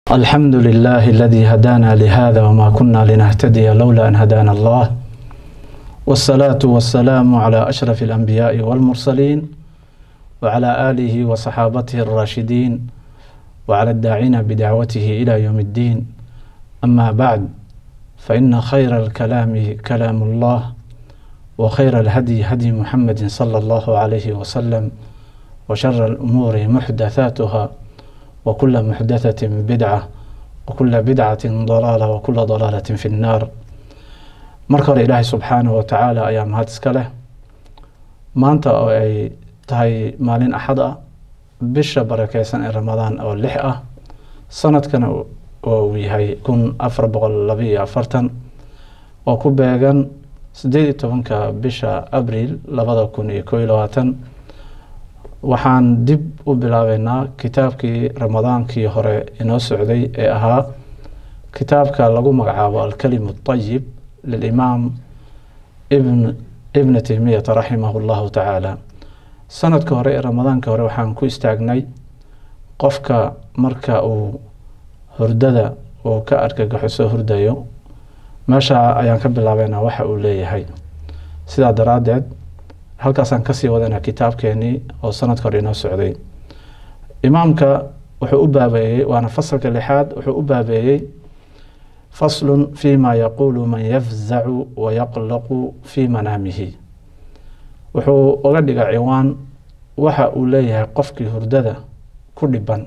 الحمد لله الذي هدانا لهذا وما كنا لنهتدي لولا أن هدانا الله والصلاة والسلام على أشرف الأنبياء والمرسلين وعلى آله وصحابته الراشدين وعلى الداعين بدعوته إلى يوم الدين أما بعد فإن خير الكلام كلام الله وخير الهدي هدي محمد صلى الله عليه وسلم وشر الأمور محدثاتها وكل محدثة بدعة وكل بدعة ضلالة وكل ضلالة في النار marka hore ilaahay subxaanahu watacaala ayaa mahad iska leh maanta oo ay tahay maalin axad ah bisha barakeysan ee ramadaan oo lix ah sanadkana oo uu yahay kun afar boqol labaiyo afartan oo ku beegan sideed iyo tobanka bisha abriil labada kun iyo koo iyo labaatan waxaan dib u bilaabeynaa kitaabkii ramadaankii hore inoo socday ee ahaa kitaabka lagu magacaabo alkalimu ayib lilimaam ibn ibna taymiyata raximahu llahu tacaala sanadka hore ee ramadaanka hore waxaan ku istaagnay qofka marka uu hurdada uu ka argagaxo soo hurdayo meesha ayaan ka bilaabeynaa waxa uu leeyahay sidaa daraaddeed halkaasaan kasii wadanaa kitaabkeenii oo sanadka hore inoo socday imaamka wuxuu u baabeeyey waana fasalka lixaad wuxuu u baabeeyey faslun fima yaquulu man yafzacu wayaqlaqu fii manaamihi wuxuu uga dhiga ciwaan waxa uu leeyahay qofkii hurdada ku dhiban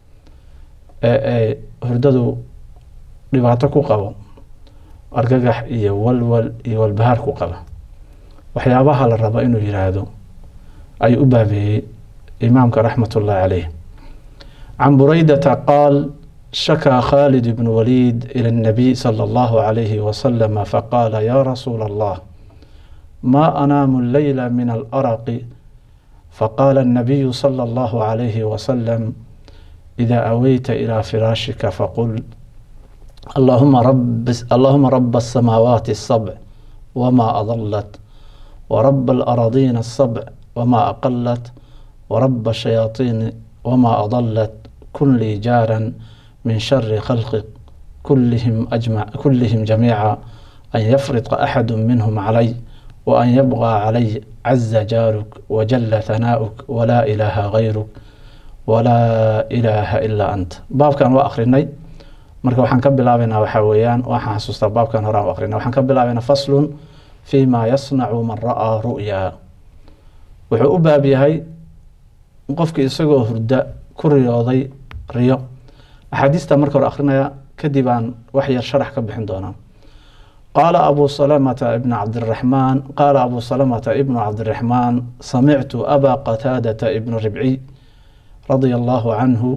ee ay hurdadu dhibaato ku qabo argagax iyo walwal iyo walbahaar ku qaba waxyaabaha la rabo inuu yiraahdo ayuu u baabeeyey imaamka raxmat ullahi caleyh can buraydata qaal shakaa khaalid bn waliid ilى الnabiy salى اllahu عalayhi waslama faqaala ya rasuula allah ma anaamu leyla min alaraqi faqaala الnabiyu salى اllahu عalayhi wasalam ida aweyta ilى firaashika faqul allahuma raba الsamaawaati الsabc wma adalat ورب الأراضين السبع وما أقلت ورب الشياطين وما أضلت كن لي جارا من شر خلقك كلهم أجمع كلهم جميعا أن يفرط أحد منهم علي وأن يبغى علي عز جارك وجل ثناؤك ولا إله غيرك ولا إله إلا أنت باب كان وآخرني marka waxaan ka bilaabaynaa waxaa weeyaan waxaan xasuustaa baabkan horaan u akrinay waxaan ka bilaabaynaa faslun fima yasnacu man ra-aa ru'yaa wuxuu u baab yahay qofkii isagoo hurda ku riyooday riyo axaadiista marka hore akrinaya kadib aan wax yar sharax ka bixin doonaa qaala abu salamata ibn cabdiraxmaan qaala abu salamata ibnu cabdiraxmaan samictu aba qataadata ibn ribciy radia allahu canhu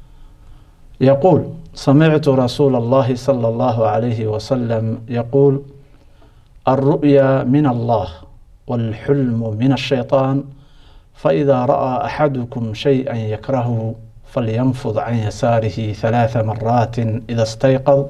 yaquul samictu rasuula allahi sala allahu calayhi wasalam yaquul الرؤيا من الله والحلم من الشيطان فإذا رأى أحدكم شيئا يكرهه فلينفض عن يساره ثلاث مرات إذا استيقظ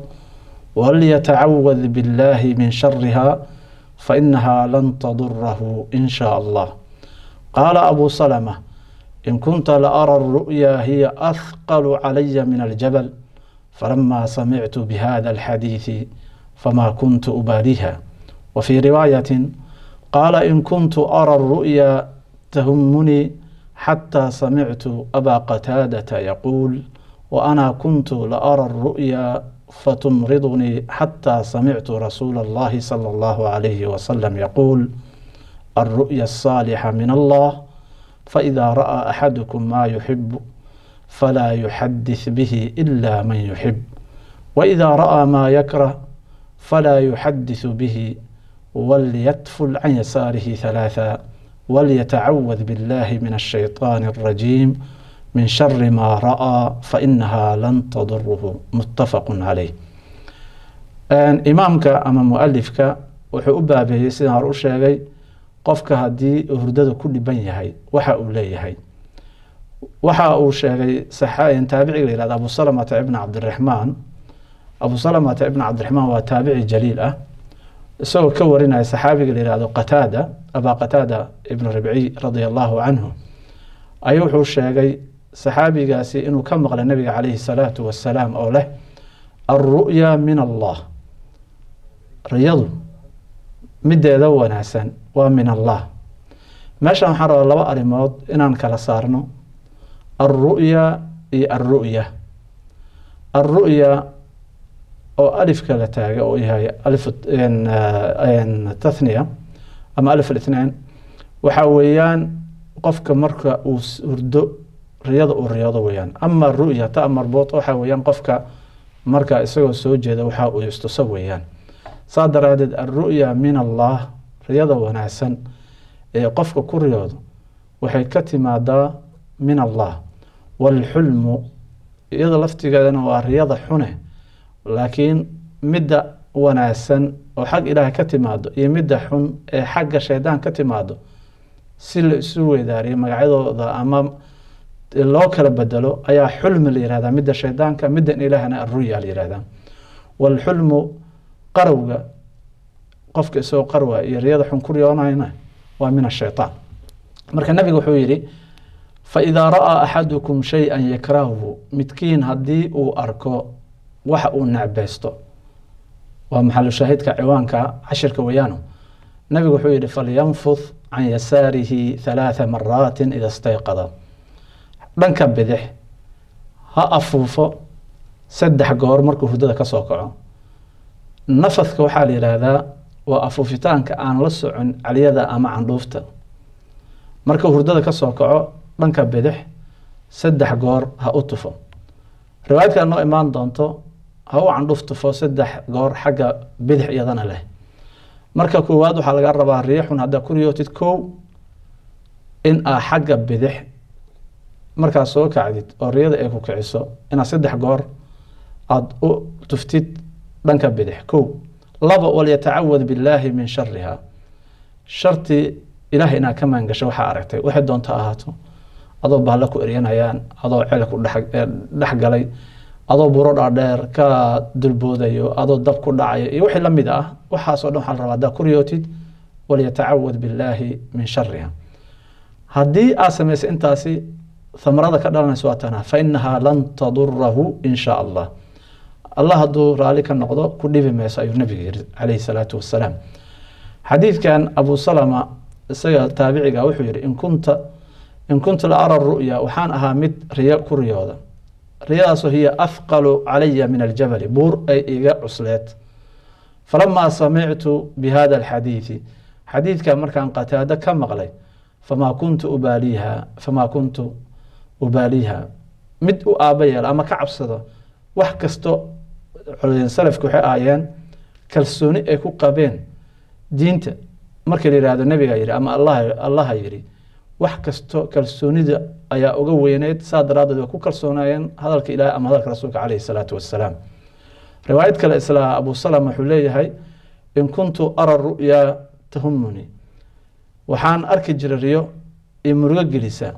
وليتعوذ بالله من شرها فإنها لن تضره إن شاء الله قال أبو سلمة إن كنت لأرى الرؤيا هي أثقل علي من الجبل فلما سمعت بهذا الحديث فما كنت أباليها وفي رواية قال إن كنت أرى الرؤيا تهمني حتى سمعت أبا قتادة يقول وأنا كنت لأرى الرؤيا فتمرضني حتى سمعت رسول الله صلى الله عليه وسلم يقول الرؤيا الصالحة من الله فإذا رأى أحدكم ما يحب فلا يحدث به إلا من يحب وإذا رأى ما يكره فلا يحدث به وليتفل عن يساره ثلاثا وليتعوذ بالله من الشيطان الرجيم من شر ما رأى فإنها لن تضره متفق عليه imaamka ama mualifka wuxuu u baabeeyey sidaan hore u sheegay qofka haddii hurdada ku dhiban yahay waxa uu leeyahay waxa uu sheegay taabiciga la yihahdo abu salamata ibn cabdiraxmaan abu salamata ibn cabdiraxmaan waa taabici jaliil ah isagoo ka warinaya saxaabiga la yihahdo qataada abaa qataada ibn ribciy radia allahu canhu ayuu wuxuu sheegay saxaabigaasi inuu ka maqlay nabiga calayhi salaatu wasalaam oo leh alru'ya min allah riyadu mideeda wanaagsan waa min allah meeshan waxaan rabaa laba arrimood inaan kala saarno alru'ya iyo alru'ya alru'ya oo alifka la taagay oo yahay alif tathniya ama alif alithnaan waxa weeyaan qofka marka uu hurdo riyada uu riyoodo weeyaan ama ru'ya ta marbuut waxa weeyaan qofka marka isagoo soo jeeda waxa uu istuso weeyaan saa daraadeed alru'ya min allah riyada wanaagsan ee qofka ku riyoodo waxay ka timaadaa min allah waalxulmu iyada laftigeedana waa riyada xune laakiin midda wanaagsan oo xag ilaahay ka timaado iyo midda xun ee xagga shaydaan ka timaado si la isu weydaariyo magacyadooda ama loo kala bedelo ayaa xulmi la yihahdaa midda shaydaanka middan ilaahana aruya la yihahdaa waalxulmu qarowga qofka isagoo qarwa iyo riyada xun ku riyoonayna waa min ashaytaan marka nabiga wuxuu yidhi faidaa ra'aa axadukum shay-an yakrahuhu midkiin haddii uu arko waxa uu necbaysto waa maxalu shaahidka ciwaanka cashirka weyaano nabigu wuxuu yihi falyanfud can yasaarihi halaatha maraatin ida stayqada dhanka bidix ha afuufo saddex goor markuu hurdada ka soo kaco nafadka waxaa la yidhaahdaa waa afuufitaanka aan la socon caliyada ama candhuufta marka hurdada ka soo kaco dhanka bidix saddex goor ha u tufo riwaayadkaa noo imaan doonto ha u candhuf tufo saddex goor xagga bidix iyadana leh marka koowaad waxaa laga rabaa riixun haddaa ku riyootid kow in aa xagga bidix markaad soo kacdid oo riyada ay ku kiciso inaad saddex goor aada u tuftid dhanka bidix kow laba walyatacawad billaahi min shariha sharti ilahay inaad ka maangasho waxaa aragtay waxay doonto ahaato adoo bahalla ku eryanayaan adoo ceel ku dhex galay adoo buro dhaadheer ka dulboodayo adoo dab ku dhacayo iyo wixii lamid ah waxaasoo dhan waxaa la rabaa haddaa ku riyootid walyatacawad billaahi min shariha haddii aad samaysay intaasi thamarada ka dhalanaysa waa tana fa inahaa lan tadurahu in shaa allah allah hadduu raali ka noqdo ku dhibi mayso ayuu nabiga yiri calayhi salaatu wasalaam xadiidkan abu salama isaga taabiciga wuxuu yihi in kunta in kuntu la ara ru'ya waxaan ahaa mid riyo ku riyooda riyadaasoo hiya afqalu calaya min aljabali buur ay iga cusleed falamaa samictu bi hada alxadiidi xadiidka markaan qataado ka maqlay famaa kuntu ubaaliiha famaa kuntu ubaaliiha mid u aaba yeela ama ka cabsado wax kasto salafki waxay ahaayeen kalsooni ay ku qabeen diinta markii la yihahdo nabiga yihi ama allah allaha yihi wax kasto kalsoonida ayaa uga weyneyd saa daraadeed way ku kalsoonaayeen hadalka ilahi ama hadalka rasuulka caleyhi salaatu wasalaam riwaayad kale isla abu salama wuxuu leeyahay in kuntu ara ru'ya tahumuni waxaan arki jiray riyo iyo murugo gelisa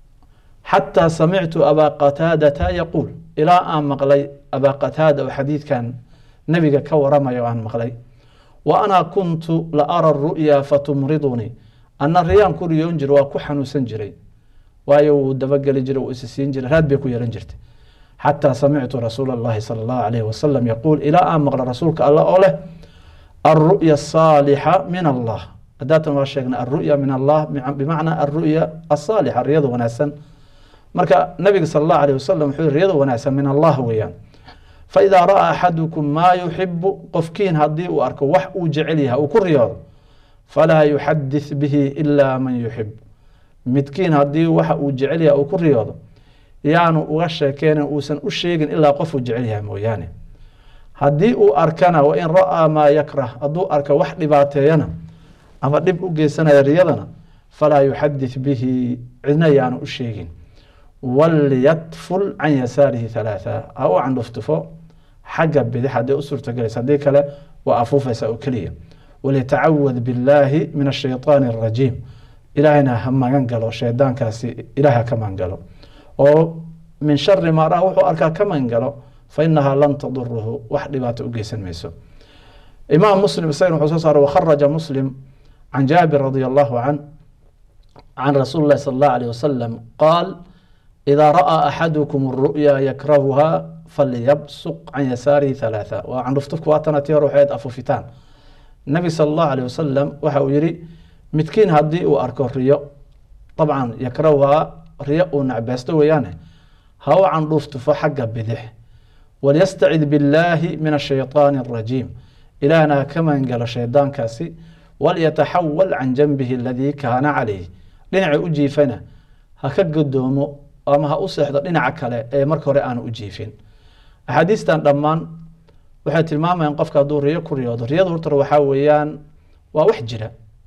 xataa samictu abaa qataadata yaquul ilaa aan maqlay abaa qataada oo xadiidkan nabiga ka waramaya aan maqlay wa ana kuntu la ara ru'ya fatumridunii ana riyaan ku riyoon jira waa ku xanuunsan jiray waayo wuu dabageli jiray wuu isisiin jiray raad bay ku yeelan jirtay xataa samictu rasuula اllahi salى اllahu alayh wasalam yaquul ilaa aan maqla rasuulka alla oo leh alru'ya asaalixa min allah hadaatan waa sheegnay alru'ya min allah bimacnaa alru'ya asaalixa riyada wanaagsan marka nabiga sal allahu alayh wasalam wuxuu yihi riyada wanaagsan min allah weeyaan faidaa ra'aa axadukum maa yuxibu qofkiin haddii uu arko wax uu jecel yahay uu ku riyoodo falaa yuxadith bihi ilaa man yuxib midkiin haddii waxa uu jecel yahay uu ku riyoodo yaanu uga sheekeynin uusan u sheegin ilaa qofuu jecel yahay mooyaane haddii uu arkana wain ra'aa maa yakrah hadduu arka wax dhibaateeyana ama dhib u geysanaya riyadana falaa yuxadith bihi cidna yaanu u sheegin walyatful can yasaarihi halaatha ha u candhuftufo xagga bidix hadday u suurtagelaysa haddii kale waa afuufaysa oo keliya walyatacawad billaahi min ashayطaani arajiim ilaahayna ha magan galo shaydaankaasi ilaah ha ka magan galo oo min shari maa raa wuxuu arkaa ka magan galo fa inahaa lan taduruhu wax dhibaato u geysan mayso imaam muslim isagana wuxuu soo saaray wakharaja muslim can jaabir radi allahu can can rasuuli llahi sala allahu alayh wasalam qaal idaa ra'aa axadukum ru'ya yakrahuhaa falyabsuq can yasaarihi halaatha waa candhuftufku waatana tii hore waxayd afufitaan nabi sala allahu aleyh wasalam waxa uu yihi midkiin haddii uu arko riyo dabcan yakrahuhaa riyo uu nacbeysto weeyaane ha u candhuuftufo xagga bidix walyastacid billaahi min ashayطaani arajiim ilaahna ha ka magangalo shaydaankaasi walyataxawal can janbihi aladii kaana calayh dhinaca u jiifana ha ka godoomo ama ha u seexdo dhinaca kale ee marka hore aanu u jiifin axaadiistan dhammaan waxay tilmaamayaan qofka hadduu riyo ku riyoodo riyadu horta waxaa weeyaan waa wax jira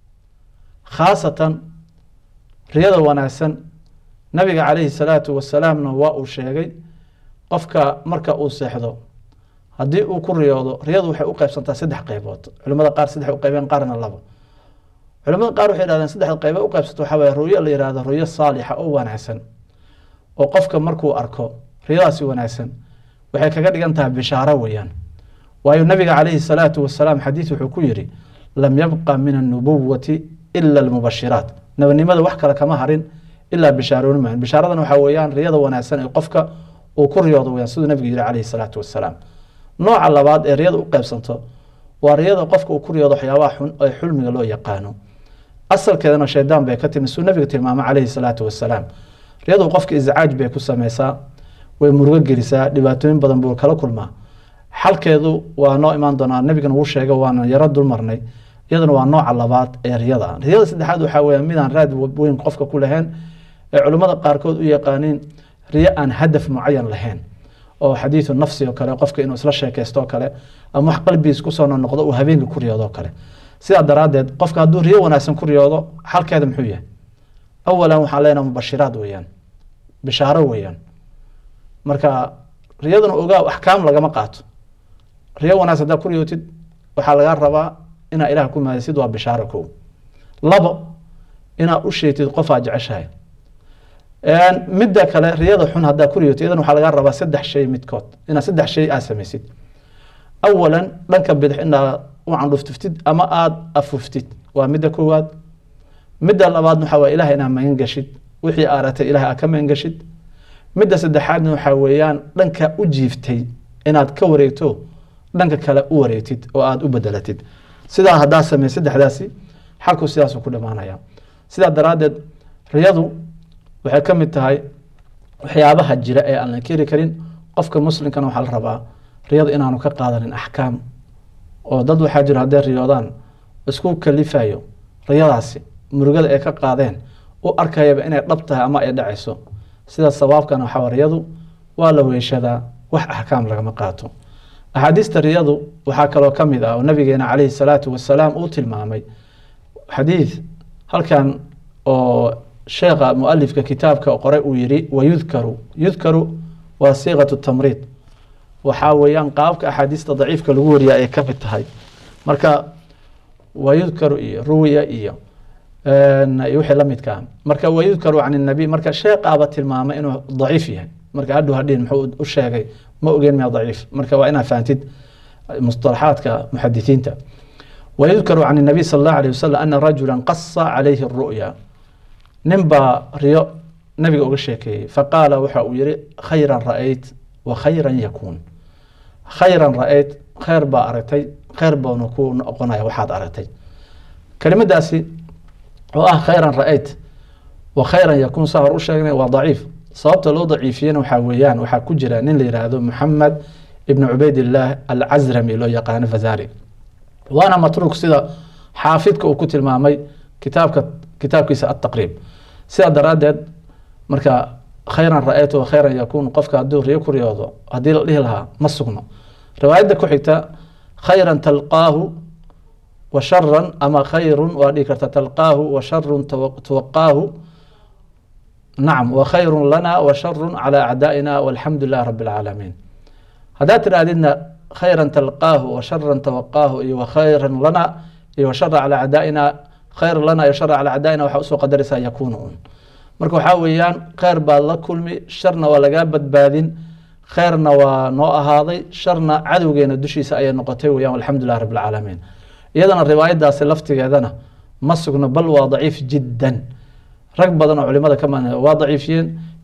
khaasatan riyada wanaagsan nabiga calayhi salaatu wasalaamna waa uu sheegay qofka marka uu seexdo haddii uu ku riyoodo riyadu waxay u qeybsantaa saddex qeybood culimada qaar saddex u qeybeen qaarna labo culimada qaar waxay yidhahdeen saddexda qeybe u qeybsato waxaa waye ruyo la yihahdo ruyo saalixa oo wanaagsan oo qofka markuu arko riyadaasi wanaagsan waxay kaga dhigan tahay bishaaro weeyaan waayo nabiga calayhi salaatu wasalaam xadiis wuxuu ku yidhi lam yabqa min annubuwati ila almubashiraat nabadnimada wax kale kama harin ilaa bishaarooni maayan bishaaradana waxaa weeyaan riyada wanaagsan ee qofka uu ku riyoodo weyaan siduu nabigu yihi calayhi salaatu wasalaam nooca labaad ee riyada u qeybsanto waa riyada qofka uu ku riyoodo waxyaabaha xun ee xulmiga loo yaqaano asalkeedana shaydaan bay ka timi siduu nabiga tilmaamay calayhi salaatu wasalaam riyadu qofka iscaaj bay ku sameysaa way murugo gelisaa dhibaatooyin badan buu kala kulmaa xalkeedu waa noo imaan doonaa nabigana wuu sheegay waana yaro dulmarnay iyaduna waa nooca labaad ee riyada riyada saddexaad waxaa weya midaan raad weyn qofka ku lahayn ee culimmada qaarkood u yaqaaniin riyo aan hadaf mucayan lahayn oo xadiidu nafsi oo kale qofka inuu isla sheekaysto oo kale ama wax qalbigiis kusoo noqdo uu habeenka ku riyoodo kale sidaa daraaddeed qofka hadduu riyo wanaagsan ku riyoodo xalkeeda muxuu yahay awalan waxaan leenaha mubashiraad weeyaan bishaaro weeyaan marka riyaduna ogaa axkaam lagama qaato riyo wanaagsan haddaa ku riyootid waxaa lagaa rabaa inaa ilaah ku mahadisid waa bishaaro kow labo inaa u sheegtid qofaa jeceshahay midda kale riyada xun haddaa ku riyootid iyadan waxaa lagaa rabaa saddex shay midkood inaa saddex shay aad samaysid awalan dhanka bidix inaad u candhuftuftid ama aada afuftid waa midda koowaad midda labaadna waxaa waa ilaah inaad magan gashid wixii aaratay ilaah aad ka magan gashid midda saddexaadna waxaa weeyaan dhanka u jiiftay inaad ka wareegto dhanka kale u wareegtid oo aada u bedelatid sidaa haddaa samey saddexdaasi xalku sidaasuu ku dhamaanaya sidaa daraaddeed riyadu waxay ka mid tahay waxyaabaha jira ee aan la keri karin qofka muslimkana waxaa la rabaa riyadu inaanu ka qaadanin axkaam oo dad waxaa jira hadday riyoodaan isku kalifayo riyadaasi murugada ay ka qaadeen u arkayaba inay dhab tahay ama ay dhacayso sida sawaabkana waxaa riyadu waa la weyshadaa wax axkaam lagama qaato axaadiista riyadu waxaa kaloo ka mid ah oo nabigeena calayhi salaatu wasalaam uu tilmaamay xadiid halkan oo sheekha mualifka kitaabka qoray uu yiri wayudkaru yudkaru waa siiqatu tamriid waxaa weeyaan qaabka axaadiista daciifka lagu wariya ay ka mid tahay marka wayudkaru iyo ruwiya iyo wixii la midkaa marka wayudkaru can الnabiy marka sheeqaaba tilmaamay inuu daciif yahay marka hadhow hadhin muxuu u sheegay ma ogeen miya daciif marka waa inaad fahamtid musطalaxaadka muxadisiinta wayudkaru can الnabiy salى اllahu alيه wasalam ana rajula qasa calayhi الru'ya nin baa riyo nabiga uga sheekeeyey faqaala waxa uu yihi khayra ra'ayt wa khayra yakuun khayra ra'ayt khayr baa aragtay khayr baanu ku noqonaya waxaad aragtay kelimadaasi oo ah khayran ra-ayt wa khayran yakuun saa hor u sheegnay waa daciif sababta loo daciifiyena waxaa weeyaan waxaa ku jira nin la yidhaahdo moxamed ibn cubaydillaah alcasrami loo yaqaano fazari waana matruuk sida xaafidka uu ku tilmaamay kitaabka kitaabkiisa ataqriib sidaa daraaddeed marka khayran ra-ayt wa khayran yakuun qofka hadduu riyo ku riyoodo haddii la dhihi lahaa ma sugno riwaayadda ku xigta khayran talqaahu wa sharan ama khayrun waa dhihi karta talqaahu wa sharun tuwaqaahu nacam wa khayrun lana wa sharun calaa acdaa'ina walxamdu lilah rabi alcaalamiin haddaad tidhaahdidna khayran talqaahu wa sharan tawaqaahu iyo wa khayran lana iyo wa shara calaa acdaa'ina khayr lana iyo shara calaa acdaa'ina waxaa usoo qadaraysaa yakuunu un marka waxaa weeyaan khayr baad la kulmi sharna waa lagaa badbaadin khayrna waa noo ahaaday sharna cadowgeena dushiisa ayay noqotay weyaan alxamdu lilah rabi alcaalamiin iyadana riwaayadaasi laftigeedana ma sugno bal waa daciif jiddan rag badan oo culimada ka man waa daciifiyeen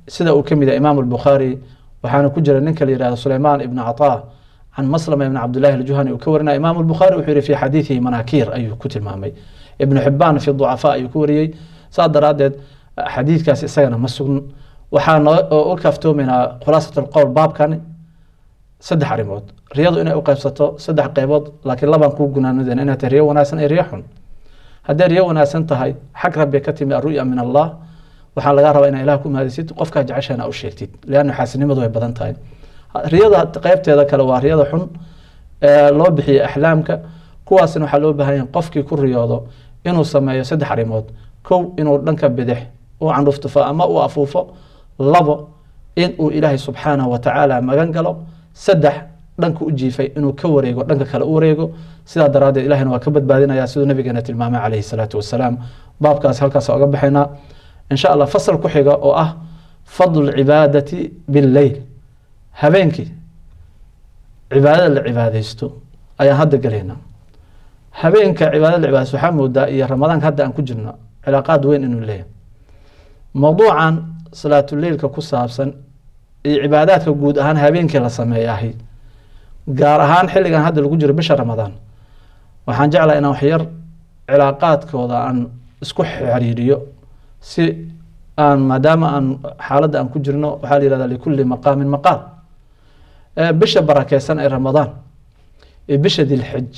sida uu ka mid yahay imaam albukhaari waxaana ku jira ninka la yihahdo suleymaan ibn cataa can maslama ibn cabdillahi aljuhani uu ka warinaya imaam albukhaari wuxuu yihi fi xadiidihi manaakiir ayuu ku tilmaamay ibnu xibaan fi ducafaa ayuu ku wariyey saas daraaddeed xadiidkaas isagana ma sugn waxaa noo u kaftoomaynaa khulaasat alqowl baabkani saddex arrimood riyadu inay u qaybsato saddex qeybood laakiin labaan kuu gunaanadeen inay tahay riyo wanaagsan iyo riyo xun hadday riyo wanaagsan tahay xag rabbi ka timi aru'ya min allah waxaa lagaa rabaa inaa ilah ku mahadisid qofkaa jeceshana u sheegtid leanna xaasinimadu way badan tahay riyada qeybteeda kale waa riyada xun loo bixiyey axlaamka kuwaasna waxaa loo baahan yahay qofkii ku riyoodo inuu sameeyo saddex arrimood kow inuu dhanka bidix u candhuftufo ama u afuufo labo in uu ilaahay subxaanahu watacaala magan galo saddex dhanka u jiifay inuu ka wareego dhanka kale u wareego sidaa daraaddeed ilahina waa ka badbaadinaya siduu nabigeena tilmaamay calayhi salaatu wasalaam baabkaas halkaas oga baxaynaa insha allah fasal ku xiga oo ah fadlu lcibaadati billeyl habeenkii cibaadada la cibaadeysto ayaan hadda gelaynaa habeenka cibaadada la cibaadeysto waxaa moodaa iyo ramadaanka hadda aan ku jirno cilaaqaad weyn inuu leeyahay mowduucan salaatuleilka ku saabsan iyo cibaadaadka guud ahaan habeenkii la sameeyahay gaar ahaan xilligan hadda lagu jiro bisha ramadaan waxaan jeclaa inaan waxyar cilaaqaadkooda aan isku xiriiriyo si aan maadaama aan xaaladda aan ku jirno waxaa la yihahda likulli maqaamin maqaal bisha barakeysan ee ramadaan iyo bisha dilxij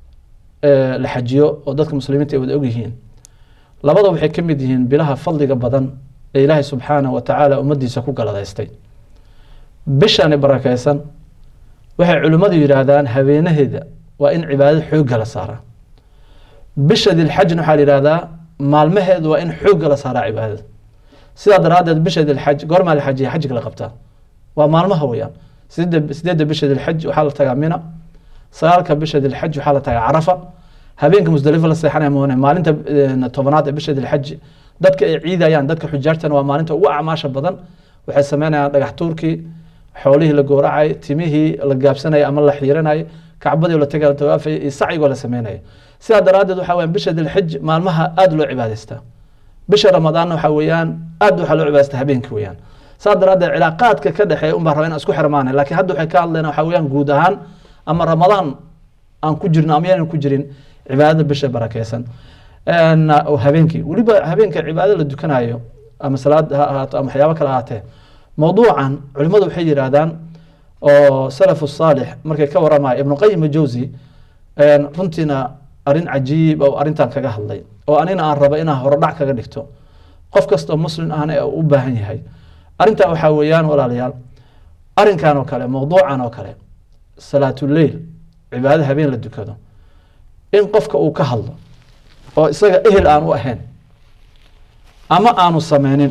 la xajiyo oo dadka muslimiinta ay wada ogyihiin labada waxay ka mid yihiin bilaha fadliga badan ee ilaahay subxaanahu wa tacaala ummaddiisa ku galadaystay bishani barakeysan waxay culimmadu yidhaahdaan habeenaheeda waa in cibaadada xoogga la saaraa bisha dilxajna waxaa la yihahdaa maalmaheedu waa in xoogga la saaraa cibaadada sidaa daraaddeed bisha dilxaj goormaa la xajiya xajga la qabtaa waa maalmaha weyaan sideedda sideedda bisha dilxaj waxaa la tagaa mina sagaalka bisha dilxaj waxaa la tagaa carafa habeenka musdalifa la seexanaya moone maalinta tobanaad ee bisha dilxaj dadka ay ciidayaan dadka xujaartana waa maalinta ugu acmaasha badan waxay sameynayaan dhagax tuurkii xoolihii la gooracay timihii la gaabsanaya ama la xiiranay kacbadii la tagay la tawaafaya iyo sacyigoo la sameynaya sidaa daraaddeed waxaa weyan bisha dilxij maalmaha aada loo cibaadaystaa bisha ramadaanna waxaa weeyaan aad waxaa loo cibaadaystaa habeenkii weeyaan saa daraaddeed cilaaqaadka ka dhexeeya unbaa raba inaan isku xirmaanay laakiin hadda waxay ka hadlayna waxaa weeyaan guud ahaan ama ramadaan aan ku jirno ama yaanan ku jirin cibaadada bisha barakeysan habeenkii weliba habeenka cibaado la dukanayo ama salaad ha ahaato ama waxyaabo kale ahaatee mowduucan culimmadu waxay yidhaahdaan oo salafu saalix markay ka waramaya ibnu qayim jawsi runtiina arrin cajiib oo arrintan kaga hadlay oo anina aan raba inaan horodhac kaga dhigto qof kastoo muslim ahna ee u baahan yahay arrintaa waxaa weeyaan walaalayaal arrinkan oo kale mowduucan oo kale salaatuleil cibaado habeen la dukado in qofka uu ka hadlo oo isaga ehel aan u ahayn ama aanu sameynin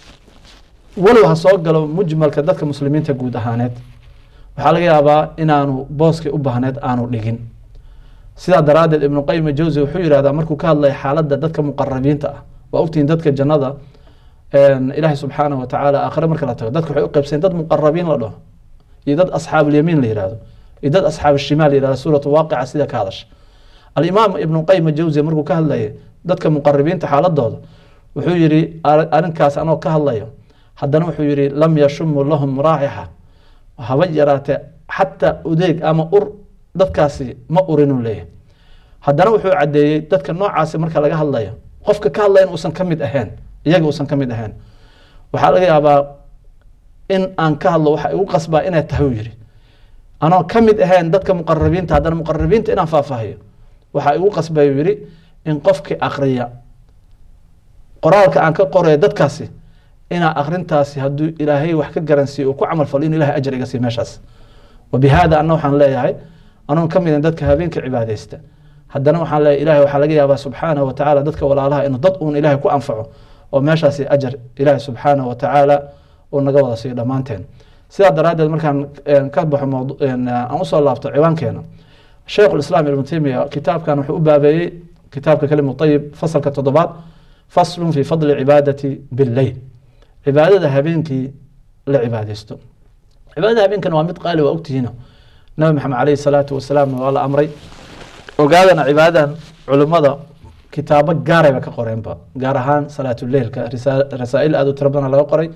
walow ha soo galo mujmalka dadka muslimiinta guud ahaaneed waxaa laga yaabaa inaanu booskii u baahneed aanu dhigin sidaa daraaddeed ibnu qayim jawsi wuxuu yihahdaa markuu ka hadlaya xaaladda dadka muqarabiinta ah waa ogtihiin dadka jannada ilaahay subxaanahu wa tacaala aakhire marka la tago dadka waxay u qaybsayen dad muqarabiin la dhaho iyo dad asxaabulyamiin la yihahdo iyo dad asxaab shimaal la yihahdo suuratu waaqica sida ka hadasha alimaam ibnu qayim jawsi markuu ka hadlayay dadka muqarabiinta xaaladooda wuxuu yihi arrinkaas anoo ka hadlayo haddana wuxuu yihi lam yashumu lahum raaxixa haba yaraatee xataa udeeg ama ur dadkaasi ma urinuu leeyahay haddana wuxuu caddeeyey dadka noocaasi marka laga hadlayo qofka ka hadlaya in uusan ka mid ahayn iyaga uusan ka mid ahayn waxaa laga yaabaa in aan ka hadlo waxa igu qasbaa inay tahay uu yihi anoo ka mid ahayn dadka muqarabiinta haddana muqarabiinta inaan faahfaahiyo waxaa igu qasbay uu yihi in qofkii akriya qoraalka aan ka qoraya dadkaasi inaa akrintaasi hadduu ilaahay wax ka garansiiyo uu ku camal falo inu ilahay ajar iga siiy meeshaas wabihada anna waxaan leeyahay anoon ka midin dadka habeenka cibaadeysta haddana waxaan leeyahay ilahay waxaa laga yaabaa subxaanahu wa tacaala dadka walaalaha inuu dad uun ilahay ku anfaco oo meeshaasi ajar ilaahay subxaanahu wa tacaala uu naga wada siiyo dhammaanteen sidaa daraaddeed markaan ka baxo aan usoo laabto ciwaankeena sheikhu lislaam ibnu taymiya kitaabkan wuxuu u baabeeyey kitaabka kalimu ayib fasalka toddobaad faslun fi fadli cibaadati billeyl cibaadada habeenkii la cibaadeysto cibaadada habeenkan waa mid qaali waa ogtihiino nabi maxamed caleyhi salaatu wasalaam waa la amray ogaadana cibaadadan culimmada kitaabo gaarayba ka qoreenba gaar ahaan salaatuleilka rasaa'il aad u tiro badan laga qoray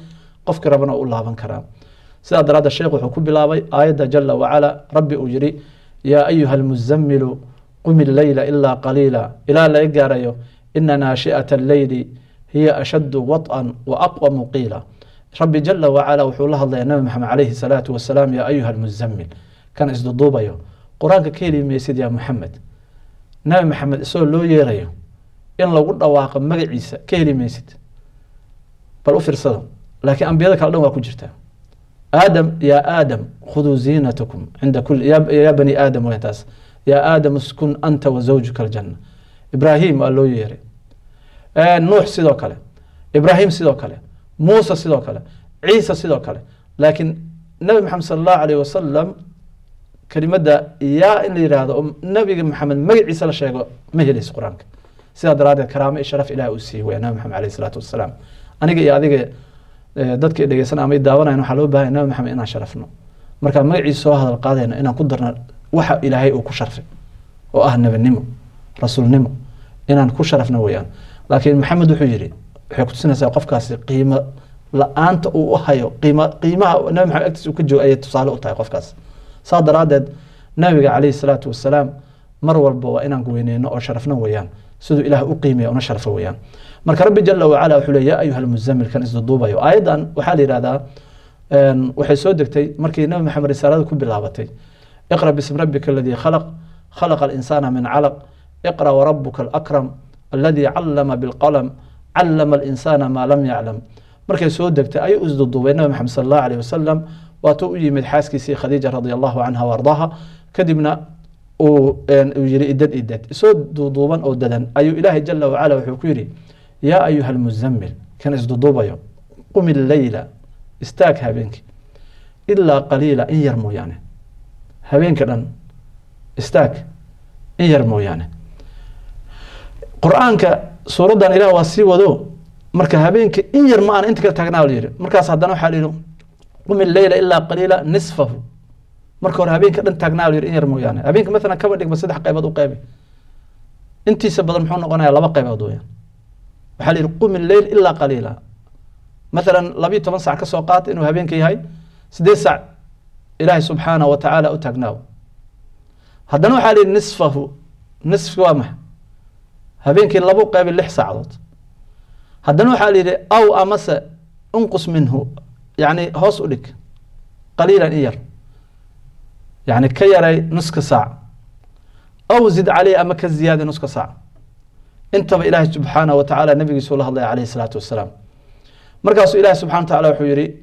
qofkii rabana u laaban karaa sidaa daraaddeed sheekh wuxuu ku bilaabay aayadda jala wacala rabbi uu yidhi yaa ayuha almuzamilu qumi leyla ilaa qaliila ilaa laga gaarayo ina naashi'ata alleyli hiya ashaddu waط'an wa aqwamu qiila rabbi jala wacala wuxuu la hadlaya nabi maxamed calayhi salaatu wasalaam yaa ayuha almuzamil kan isduduubayo qur-aanka ka heli maysid yaa muxamed nabi maxamed isagoo loo yeerayo in lagu dhawaaqo magaciisa ka heli maysid bal u fiirsada laakiin ambiyada kale dhan waa ku jirtaa aadam yaa aadam khuduu ziinatakum cinda kuli yaa bani aadam weyn taas yaa aadam uskun anta wa zawjuka aljanna ibraahim waa loo yeeray nuux sidoo kale ibraahim sidoo kale muuse sidoo kale ciise sidoo kale laakiin nabi maxamed sala allahu alayh wasalam kelimadda yaa in la yidhaahdo oo nabiga maxamed magaciisa la sheego ma helayso qur-aanka sidaa daraaddeed karaamo iyo sharaf ilaah uu siiyey weya nabi maxamed alayh isalaatu wasalaam aniga iyo adiga dadka i dhegeysan ama i daawanayan waxaa loo bahanya nabi maxamed inaan sharafno markaa magaciisa soo hadal qaadayno inaan ku darno waxa ilaahay uu ku sharfay oo ah nebinimo rasuulnimo inaan ku sharafno weeyaan laakiin maxamed wuxuu yidhi waxay kutusinaysaa qofkaasi qiimo la-aanta uu u hayo qiima qiimaha nabi maxamed agtiisa uu ka joogo ayay tusaale u tahay qofkaas saa daraaddeed nabiga calayhi salaatu wasalaam mar walba waa inaan weyneyno oo sharafno weeyaan siduu ilaah u qiimeya una sharfo weeyaan marka rabbi jala wacala wuxuu le yaa ayuha almuzamil kan isduduubayo aayaddan waxaa la yidhahdaa waxay soo degtay markii nabi maxamed risaalada ku bilaabatay iqra bismi rabbika aladii khalaq khalaqa alinsaana min calaq iqra warabuka alakram aladii callama bilqalam callama alinsaana maa lam yaclam markay soo degtay ayuu isduduubay nabi maxamed sala allahu alayh wasalam waatuu u yimid xaaskiisii khadiija radi allahu canha waardaha kadibna uu yiri idad idad isoo duuduuban oo dadan ayuu ilaahay jala wacala wuxuu ku yidhi yaa ayuha almuzamil kan isduduubayo qumi leyla istaag habeenkii ilaa qaliila in yar mooyaane habeenka dhan istaag in yar mooyaane qur-aanka suuraddan ilaah waa sii wado marka habeenka in yar ma aan inta kala taagnaa la yidhi markaas haddana waxaa la yidhi qumi leyla ilaa qaliila nisfahu marka hore habeenka dhan taagnaa la yidhi in yar mooyaane habeenka maalan kaba dhigma saddex qaybood u qaybi intiisa badan muxuu noqonayaa laba qaybood weeyaan waxaa la yidhi qumi leyl ilaa qaliila maalan labiyo toban sac ka soo qaata inuu habeenka yahay sideed sac ilaahay subxaanahu wa tacaala u taagnaaw haddana waxaa la yidhi nisfahu nisfki waa maxa habeenkii labu qaybi lix saacadood haddana waxaa la yidhi aw amase unqus minhu yacni hoos u dhig qaliilan in yar yacni ka yaray nuska saac aw zid caleyh ama ka ziyaadi nuska saac intaba ilaahay subxaanahu wa tacaala nabigiisuu la hadlaya calayhi salaatu wasalaam markaasuu ilahi subxana wa tacala wuxuu yidhi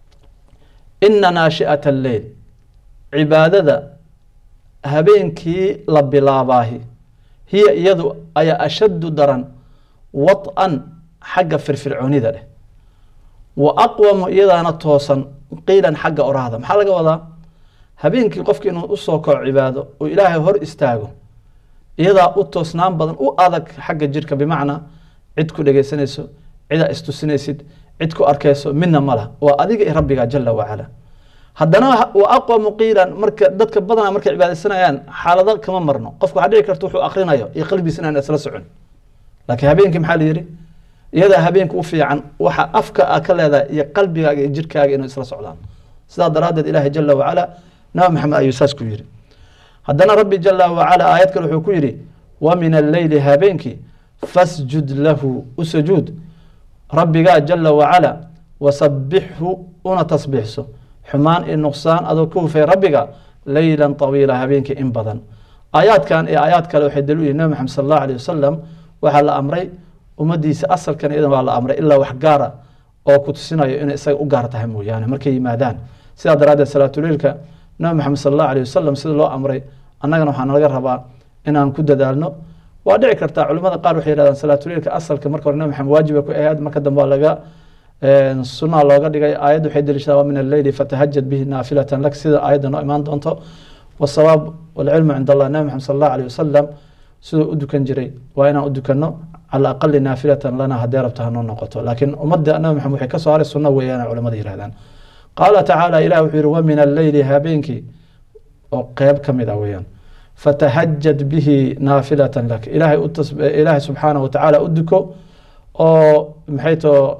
ina naashi'ata alleyl cibaadada habeenkii la bilaabaahi hiya iyadu ayaa ashaddu daran wad-an xagga firfircoonida dheh wa aqwamu iyadaana toosan qiilan xagga oraahda maxaa laga wadaa habeenkii qofki inuu usoo kaco cibaado oo ilaahay hor istaago iyadaa u toosnaan badan u adag xagga jirka bimacnaa cid ku dhegeysanayso cidaa istusinaysid cid ku arkayso midna malah waa adiga i rabbiga jala wacala haddana wa aqwamu qiilan marka dadka badanaa markay cibaadaysanayaan xaalado kama marno qofku waxaa dhici karta wuxuu akrinayo iyo qalbigiisa inaan isla socon laakiin habeenkii maxaa la yidhi iyadaa habeenka u fiican waxa afka a ka leedahay iyo qalbigaaga iyo jirkaaga inuu isla socdaan sidaa daraaddeed ilaahay jala wacala nabi maxamed ayuu saas ku yidhi haddana rabbi jala wacala aayad kale wuxuu ku yidhi wa min alleyli habeenkii fasjud lahu u sujuud rabbigaa jala wacala wasabixhu una tasbiixso xumaan iyo nuqsaan adoo ka hufay rabbiga leylan طawiila habeenkii in badan aayaadkan iyo aayaad kale waxay daliil yihin nabi maxamed sal allahu alayh wasalam waxaa la amray ummadiisa asalkan iyadan waa la amray ilaa wax gaara oo ku tusinayo inay isaga u gaar tahay mooyaane markay yimaadaan sidaa daraaddeed salaatuleilka nabi maxamed sal allahu alayh wasalam sida loo amray annagana waxaa nalaga rabaa inaan ku dadaalno waa dhici kartaa culimada qaar waxay yihahdaan salaatuleilka asalka marka hore nabi maxamed waajiba ku ahayd marka dambe waa laga sunaa looga dhigay aayadda waxay daliishadaa wa min alleyli fatahajad bihi naafilatan lak sida aayadda noo imaan doonto wasawaab walcilmu cind allah nabi maxamed sal allahu alayh wasalam siduu u dukan jiray waa inaan u dukanno cala aqali naafilatan lana haddee rabta hanoo noqoto laakiin ummadda nabi maxamed waxay ka soo haray sunno weeyaan culimada yihahdaan qaala tacaala ilah wuxuu yihi wa min alleyli habeenkii oo qeyb ka mid ah weeyaan fatahajad bihi naafilatan lak ilaahay ilaahay subxaanahu watacaala u duko oo maxay too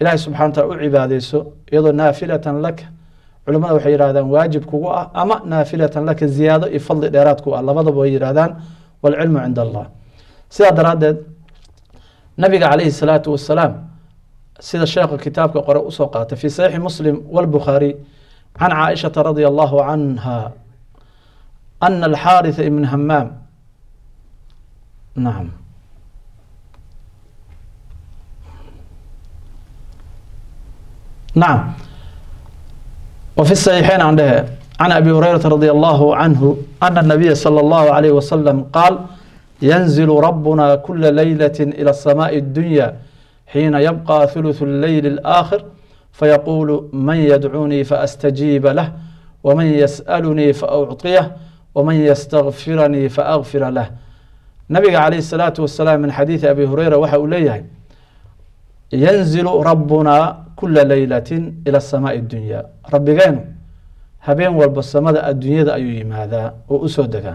ilaahay subxana wa taala u cibaadeyso iyadoo naafilatan laka culimmada waxay yidhahdaan waajib kugu ah ama naafilatan laka ziyaado iyo fadli dheeraad ku ah labadaba way yidhahdaan waalcilmu cinda allah sidaa daraaddeed nabiga calayhi salaatu wasalaam sida sheekha kitaabka qore usoo qaatay fi saxiixi muslim walbukhaari can caaishata radia allahu canha ana alxaaritha ibn hamaam nacam nacam وفي الصحيحين عنده عن أبي هريرة رضي الله عنه أن النبي صلى الله عليه وسلم قال ينزل ربنا كل ليلة إلى السماء الدنيا حين يبقى ثلث الليل الآخر فيقول من يدعوني فأستجيب له ومن يسألني فأعطيه ومن يستغفرني فأغفر له نبي عليه الصلاة والسلام من حديث أبي هريرة وحا إليه ينزل ربنا kula leylati ila samaai اdunya rabbigeenu habeen walba samada adduunyada ayuu yimaadaa oo usoo degaa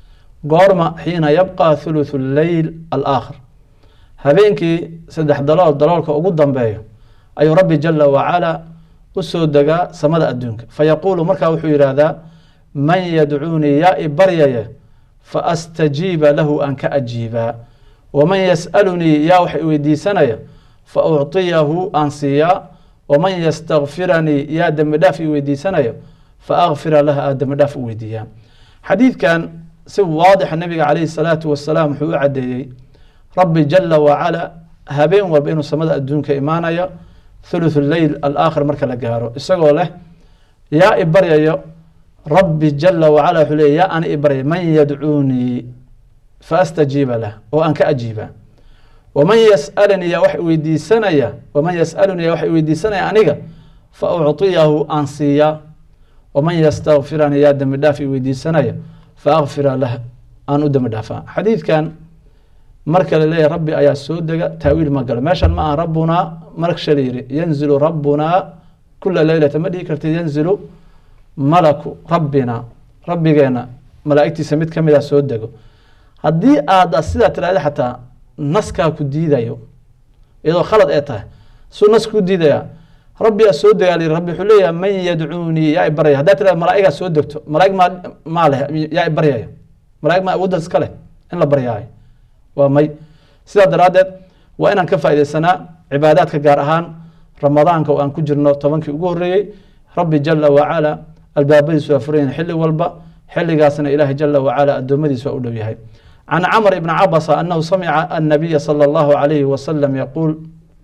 goorma xiina yabqa thuluthu leyl alaakhir habeenkii saddex dalool daloolka ugu dambeeyo ayuu rabbi jala wacala usoo degaa samada adduunka fayaquulu markaa wuxuu yidhaahdaa man yadcuunii yaa i baryaye faastajiiba lahu aan ka ajiibaa waman yas'alunii yaa wax i weydiisanaya faucطiyahu aan siiyaa waman ystakfiranii yaa dembi dhaaf i weydiisanayo faakfira lah aa dembi dhaaf u weydiiyaa xadiidkan si waadixa nabiga calayhi salaatu wasalaam wuxuu u cadeeyey rabbi jala wacala habeen walba inuu samada adduunka imaanayo thuluth leyl alaakhir marka la gaaro isagoo leh yaa i baryayo rabbi jala wacala wuxuu leey yaa ana i baryay man yadcuunii faastajiiba lah oo aan ka ajiiba waman yasalanii yaa wax weydiisanaya waman yasalunii yaa wax weydiisanaya aniga fa ucطiyahu aan siiyaa waman yastakfiranii yaa dembi dhaaf i weydiisanaya fa akfira lah aan u dembi dhaafaa xadiidkan marka la leeyahy rabbi ayaa soo dega taawiil ma galo meeshan ma aha rabbunaa marksha la yiri yanzilu rabbunaa kula leylata ma dhihi kartid yanzilu malaku rabbina rabbigeena malaa'igtiisa mid kamid a soo dego haddii aad sidaa tirahda xataa naskaa ku diidayo iyadoo khalad ee tahay suu nas ku diidaya rabbigaa soo degaa la yiri rabbi wuxuu leeyahay man yadcuunii yaa i baryaya haddaa tirahda malaa'igaa soo degto malaa'ig maa maa leh yaa i baryayo malaa'ig maa awooddaas iska leh in la baryaayo waa may sidaa daraaddeed waa inaan ka faaideysanaa cibaadaadka gaar ahaan ramadaanka oo aan ku jirno tobankii ugu horreeyey rabbi jala wacala albaabadiisu waa furayan xilli walba xilligaasna ilaahay jala wacala addoommadiisa waa u dhow yahay can camr ibn cabasa anahu samica annabiya salى اllahu alayhi wasalam yaquul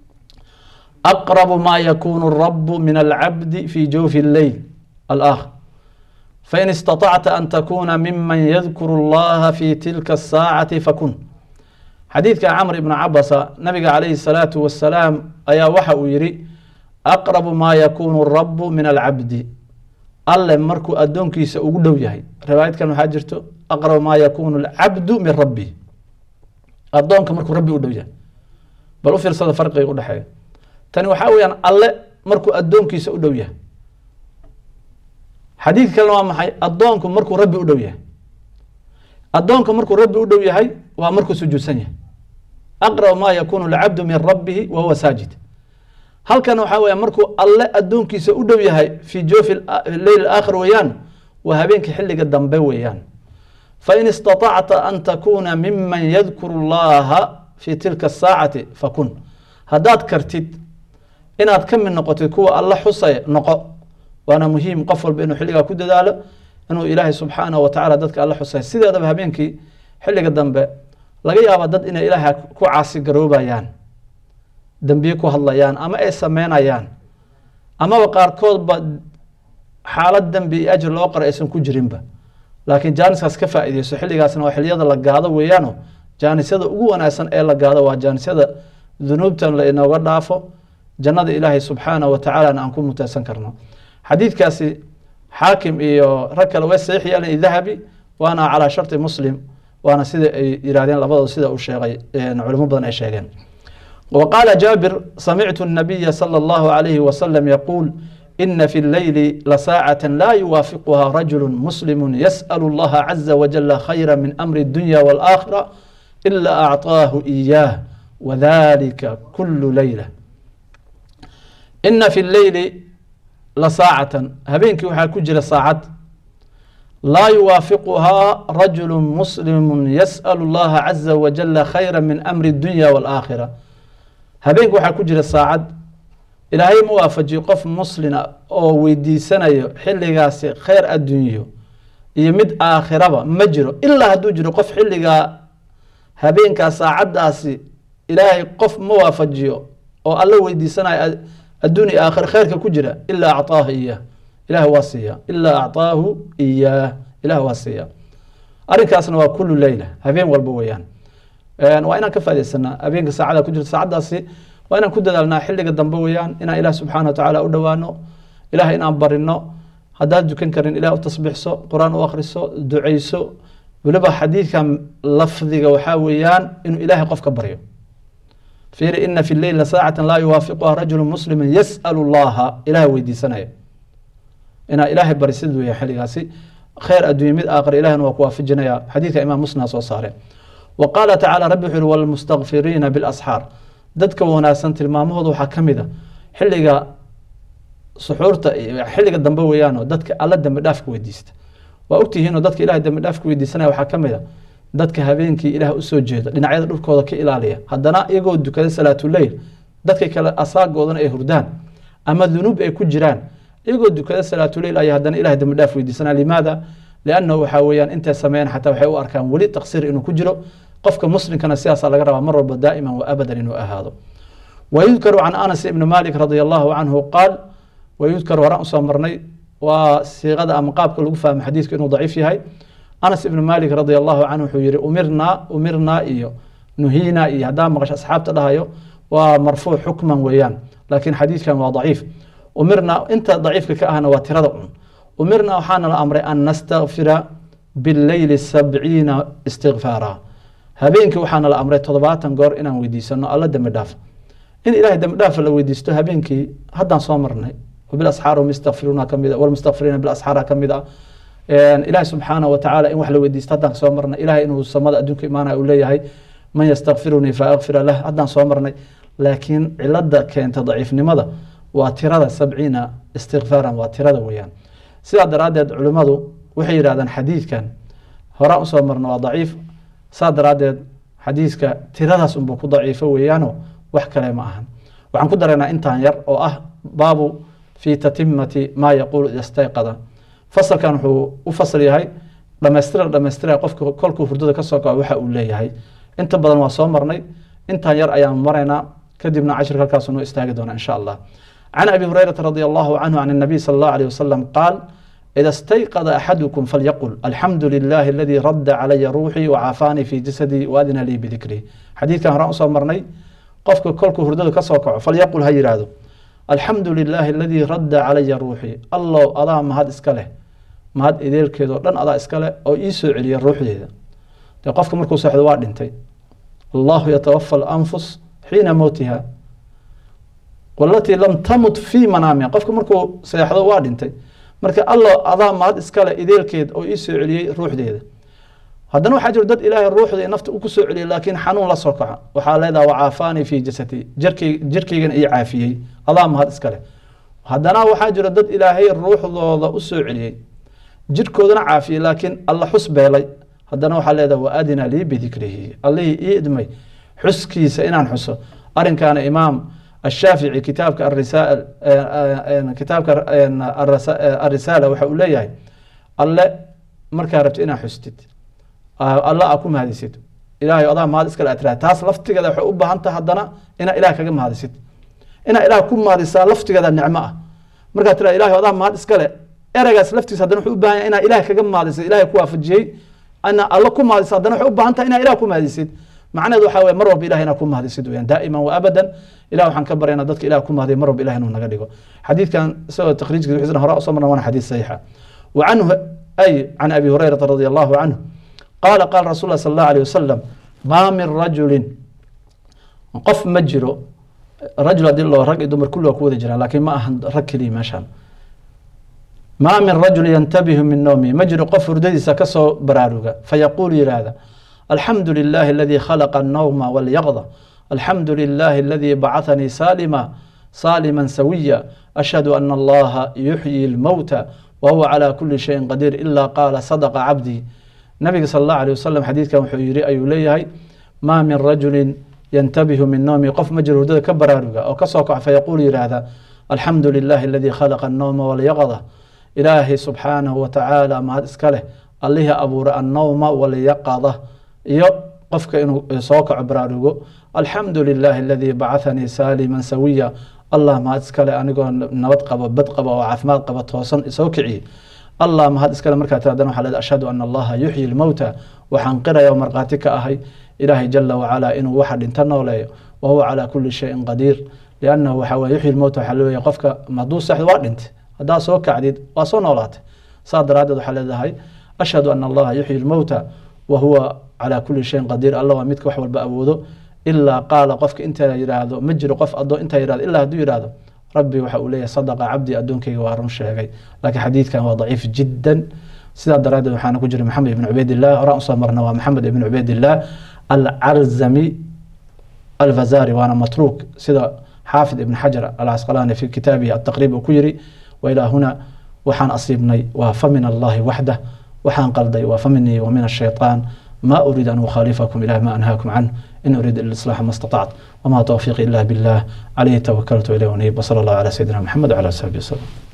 aqrabu ma yakunu rabu min alcabdi fi jawfi اlleyl alaakhir fain istaطacta an takuna miman yadkuru اllaha fi tilka الsaacati fakun xadiidka camr ibn cabasa nabiga calayhi الsalaatu wasalaam ayaa waxa uu yihi aqrabu ma yakunu rabu min alcabdi alle markuu addoonkiisa ugu dhow yahay riwaayadkan waxaa jirto aqrab maa yakunu alcabdu min rabbi addoonka markuu rabbi u dhow yahay bal u fiirsada farqiga u dhexeeya tani waxaa weyaan alle markuu addoonkiisa u dhow yahay xadiidka kalena waa maxay addoonku markuu rabbi u dhow yahay addoonka markuu rabbi u dhow yahay waa markuu sujuudsan yahay aqrab maa yakunu alcabdu min rabbihi wa huwa saajid halkan waxaa weya markuu alle addoonkiisa u dhow yahay fii joofi leyl aakhir weeyaan waa habeenka xilliga dambe weeyaan fain istaطacta an takuna miman yadkuru llaha fi tilka asaacati fakun haddaad kartid inaad ka mid noqotid kuwa alle xusay noqo waana muhiim qof walba inuu xilligaa ku dadaalo inuu ilaahay subxaanahu watacala dadka alle xusay sideedaba habeenkii xilliga dambe laga yaaba dad inay ilaahay ku caasi garoobayaan dembiye ku hadlayaan ama ay sameynayaan amaba qaarkoodba xaalad dembi iyo ajir loo qora aysan ku jirinba laakiin jaaniskaas ka faa'iideyso xilligaasna waa xiliyada la gaado weeyaano jaanisyada ugu wanaagsan ee la gaado waa jaanisyada dunuubtan la inooga dhaafo jannada ilaahay subxaanahu watacalana aan ku muteysan karno xadiidkaasi xaakim iyo rag kale way saxiix yeeleen dahabi waana calaa sharti muslim waana sida ay yidhahdeen labadooda sida uu sheegay culimo badan ay sheegeen وقال جابر سمعت النبي صلى الله عليه وسلم يقول إن في الليل لساعة لا يوافقها رجل مسلم يسأل الله عز وجل خيرا من أمر الدنيا والآخرة إلا أعطاه إياه وذلك كل ليلة ina fi leyli la saacatan habeenkii waxaa ku jira saacad laa yuwaafiquhaa rajulu muslimu yas'alu اllaha caza wajala khayra min amri اdunya wاlaakhira habeenkii waxaa ku jira saacad ilaahay ma waafajiyo qof muslina oo weydiisanayo xilligaasi kheyr adduunyo iyo mid aakhiraba ma jiro ilaa hadduu jiro qof xilligaa habeenkaa saacaddaasi ilaahay qof ma waafajiyo oo alla weydiisanayo adduun iyo aakhira kheyrka ku jira ilaa acطaahu iyaah ilaah waa siiya ilaa acطaahu iyaah ilaah waa siiya arrinkaasna waa kulu leyla habeen walba weeyaan waa inaan ka faidaysanaa habeenka saacada ku jirta saacaddaasi waa inaan ku dadaalnaa xilliga dambe weeyaan inaan ilaah subxaana wa tacaala u dhowaano ilaah inaan barino haddaad dukan karin ilah u tasbixso qur-aan u akhriso duceyso weliba xadiidkan lafdiga waxaa weeyaan inuu ilaahay qofka baryo fiiri ina fi leyl saacata laa yuwaafiquha rajulu muslima yas'alu llaha ilaah weydiisanaya inaa ilaahay barisid weya xilligaasi kheyr adduunye mid aakhir ilahna waa ku waafajinaya xadiidka imaam muslim soo saare wa qaala tacaala rabbi wuxuu yihi walmustakfiriina bilasxaar dadka wanaagsan tilmaamahooda waxaa ka mid a xilliga suxuurta xilliga dambe weeyaanoo dadka alla dambi dhaafka weydiista waa ogtihiinoo dadka ilahay dambi dhaafka weydiisanaya waxaa ka mid a dadka habeenkii ilaah usoo jeeda dhinacyada dhulkooda ka ilaaliya haddana iyagoo dukada salaatuleyl dadka kale asaagoodana ay hurdaan ama dunuub ay ku jiraan iyagoo dukada salaatuleyl ay haddana ilahay dambi dhaaf weydiisanaya limaada liannahu waxaa weeyaan intay sameeyaan xataa waxay u arkaan weli taqsiir inuu ku jiro qofka muslimkana sidaasaa laga rabaa mar walba daa'iman wa abadan inuu ahaado wayudkaru can anas ibni malik radi allahu canhu qaal wayudkaru horaan usoo marnay waa siiqada ama qaabka lagu fahmo xadiidku inuu daciif yahay anas ibni malik radi allahu canhu wuxuu yihi umirnaa umirnaa iyo nuhiinaa iyo haddaa maqasho asxaabta dhahayo waa marfuuc xukman weeyaan laakiin xadiidkan waa daciif umirnaa inta daciifka ka ahna waa tirada un umirnaa waxaana la amray an nastakfira bileyli sabciina istikfaara habeenkii waxaana la amray toddobaatan goor inaan weydiisano alla dembi dhaaf in ilahay dembi dhaafa la weydiisto habeenkii haddaan soo marnay bilasxaar mustakfiruuna kamid walmustakfiriina bilasxaara kamid ah ilahi subxaana wa tacaala in wax la weydiisto haddaan soo marnay ilahay inuu samada adduunka imaanaya uu leeyahay man yastakfirunii fa akfira lah haddaan soo marnay laakiin cilada keenta daciifnimada waa tirada sabciina istikfaaran waa tirada weeyaan sidaa daraaddeed culimmadu waxay yidhahdaan xadiidkan horaan usoo marna waa daciif saa daraaddeed xadiiska tiradaas unbuu ku daciifo weeyaano wax kale ma ahan waxaan ku daraynaa intaan yar oo ah baabu fi tatimati maa yaquulu istayqada fasalkan wuxuu u fasal yahay dhamaystira dhamaystira qofka kolkuu hurdada ka soo kaco waxa uu leeyahay inta badan waa soo marnay intaan yar ayaan maraynaa kadibna cashirka halkaasuu noo istaagi doona insha allah can abi hurayrata radi allahu canhu can الnabiy sal اllah alيه wasalam qaal ida stayqada axadukum falyaqul alxamdu lilahi aladii radda calaya ruuxii wacaafaanii fi jasadii waadina lii bidikrii xadiidkan horaan usoo marnay qofka kolkuu hurdada ka soo kaco falyaqul ha yidhaahdo alxamdu lilaahi aladii radda calaya ruuxii allow adaa mahad iska leh mahad ideelkeedoo dhan adaa iska leh oo ii soo celiya ruuxdeeda dee qofka markuu seexdo waa dhintay allahu yatawafa alanfus xiina mowtiha walatii lam tamut fii manaamiha qofka markuu seexdo waa dhintay marka allow adaa mahad iska leh ideelkeed oo ii soo celiyey ruuxdeeda haddana waxaa jiro dad ilaahay ruuxda nafta ku soo celiyay laakiin xanuun la soo kaca waxaa leedaha wacaafaanii fii jasadi jirkay jirkaygana ii caafiyey adaa mahad iska leh haddana waxaa jiro dad ilaahay ruuxdooda u soo celiyey jirkoodana caafiyey laakiin alla xus beelay haddana waxaa leedaha wa adina lii bidikrihi allihii ii idmay xuskiisa inaan xuso arrinkaana imaam ashaafici kitaabka arisaal kitaabka arisaala waxa uu leeyahay alle markaa rabti inaa xustid alla aa ku mahadisid ilahay adaa mahad iskale atraa taas laftigeeda waxay u baahan taha haddana inaa ilaah kaga mahadisid inaa ilaah ku mahadisaa laftigeeda nicmo ah markaa tira ilahay adaa mahad iskale ereygaas laftiisa haddana wuxuu u baahan yahay inaa ilaah kaga mahadisid ilahay ku waafajiyey ana alla ku mahadisa haddana waxay u baahan tahay inaa ilaah ku mahadisid macnaheedu waxaa weye mar walba ilaah inaa ku mahadisid weyaan daa'iman wa abadan ilah waxaan ka baryaynaa dadka ilah ku mahadiya mar walba ilah inuu naga dhigo xadiidkan isagoo takhriijkiisa wixiisna hore usoo marna waana xadiis saxiixa wa canhu ay can abi hurayrata radi allahu canhu qaala qaala rasul lah sal allahu alيh wasalam maa min rajulin qof ma jiro rajul hadii loo rag iyo dumar kulli waa ku wada jiraan laakiin ma ahan rag keliya meeshaan maa min rajul yantabihu min nawmi ma jiro qof hurdadiisa kasoo baraaruga fayaquulu yihahda alxamdu lilahi aladii khalaqa الnawma walyaqda alxamdu lilahi aladii bacahanii saalima صالما سويا أشهد أن الله يحيي الموتى وهو على كل شيء قدير إلا قال صدق عبدي نبي صلى الله عليه وسلم حديث كان حيري أي ليهي ما من رجل ينتبه من نومه قف مجرود كبر أو كسوك فيقول هذا الحمد لله الذي خلق النوم واليقظة إلهي سبحانه وتعالى ما إسكاله الله أبور النوم واليقظة يو قفك إنه سوك عبرارغو الحمد لله الذي بعثني سالما سويا الله ما إسكاله أنيقو نبت قبا بد قبا وعافمات قبا توصن سوكعي الله ما هاد إسكاله مركا تادنا حلال أشهد أن الله يحيي الموتى وحنقر يوم مرقاتك أهي إلهي جل وعلا إنه واحد انتنو وهو على كل شيء قدير لأنه وحاوى يحيي الموتى حلوية قفك مدوس سحد وادنت هذا سوك عديد واسو نولات صادر هذا حلال هاي أشهد أن الله يحيي الموتى وهو على كل شيء قدير الله ومدك وحول بأبوذو إلا قال قفك انت يرادو مجر قف أدو انت يرادو إلا هدو يرادو ربي وحاولي صدق عبدي أدونك وارن شيغي لكن حديث كان ضعيف جدا سيدا درادة وحانا كجري محمد بن عبيد الله رأس مرنا محمد بن عبيد الله العرزمي الفزاري وانا متروك سيدا حافظ ابن حجر العسقلاني في كتابه التقريب وكيري وإلى هنا وحان أصيبني وفمن الله وحده وحان قلدي وفمني ومن الشيطان ما أريد أن أخالفكم إلى ما أنهاكم عنه إن أريد الإصلاح ما استطعت وما توفيقي إلا بالله عليه توكلت إليه ونيب وصلى الله على سيدنا محمد وعلى آله وصحبه وسلم